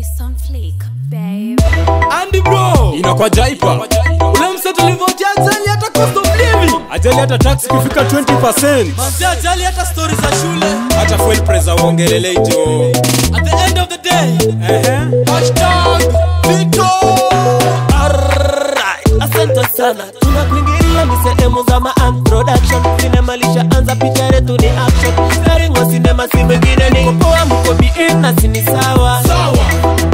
It's on fleek, babe. Andy bro inakwa jaipa ule mseto ulivyotia ajali hata cost of living ajali hata tax ikifika 20 manzi ajali hata stori za shule hata fuel presa uongelelei jo at the end of the day Ehe. hashtag vito Alright, asante sana tunakuingilia ni sehemu za maan production sinema lishaanza picha yetu ni action starring wa sinema si mwingine ni mkopoa mko bien na sini sawa sawa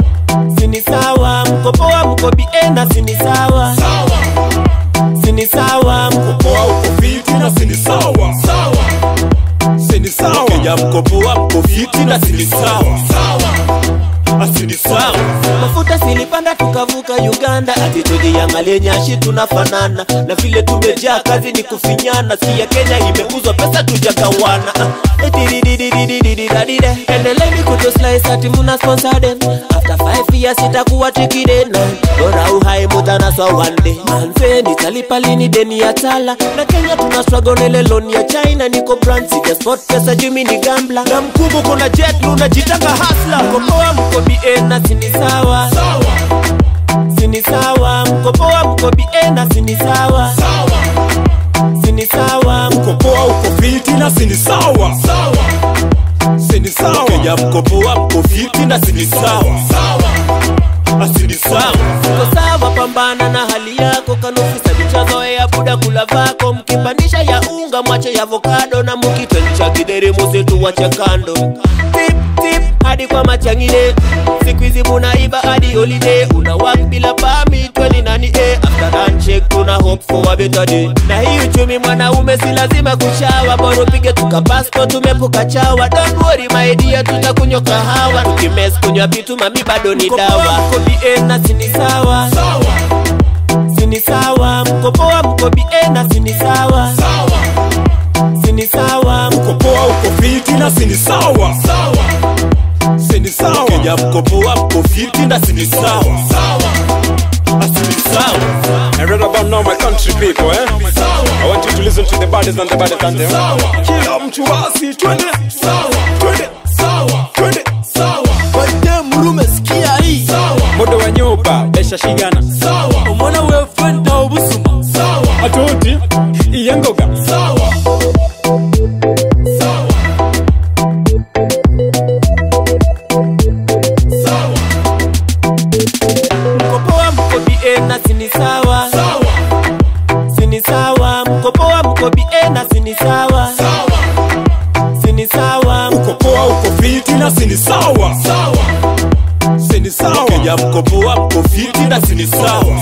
sini sawa mkopoa mko bien na sini sawa sawa sini sawa mkopoa uko fiti na sini sawa sawa sini sawa kenya mkopoa mko fiti na sini sawa sawa asini sawa mafuta silipanda tukavuka uganda atitudi ya malenyashi tunafanana na vile tumejaa kazi ni kufinyana siya kenya imeuzwa pesa tujagawana Ah, etiridididididididadide. endeleni kutoslice ati muna sponsor them after 5 years itakuwa tikide na bora uhai mutanaswa one day manze nitalipa lini deni ya tala na kenya tuna struggle na ile loan ya china niko brand sija sport pesa jumi ni gambla na mkubwa kuna jet lunajitanga hasla kopoa mko bien na sini sawa sawa sini sawa mkopoa mko bien na sini sawa sawa sini sawa ukopoa uko fiti na sini sawa sawa sini sawa kenya mkopoa mko fiti na sini sawa sawa asini sawa uko sawa pambana na hali yako kanufisa vichazoea buda kula vako mkipandisha ya unga mwache ya avokado na mukitwenisha kidheri musitu wache kando tip tip hadi kwa machangine siku hizi munaiba hadi holiday una work bila pami tweni nani eh after handshake tuna hope for a better day na hii uchumi mwanaume si lazima kushawa bora upige tuka passport tumepuka chawa don't worry my dear tutakunywa kahawa tukimes kunywa vitu mami bado ni dawa mko bien na sini sawa sawa sini sawa mkopoa mko bien na sini sawa sawa sini sawa ukopoa uko fiti na sini sawa sawa sini sawa kenya mkopoa mko fiti na sini sawa sawa asini sawa I read about now my country people eh I want you to listen to the baddest and the baddest anthem Sawa. kila mtu basi twende sawa twende sawa twende sawa Wende mrume sikia hii sawa modo wa nyoba besha shigana sawa umwana wefenda obusuma sawa atoti iyengoga sawa sawa sawa mkopoa mko bien na sini sawa sawa sini sawa mkopoa mko bien na sini sawa sawa sini sawa ukopoa uko fiti na sini sawa sawa sini sawa kenya mkopoa mko fiti na sini sawa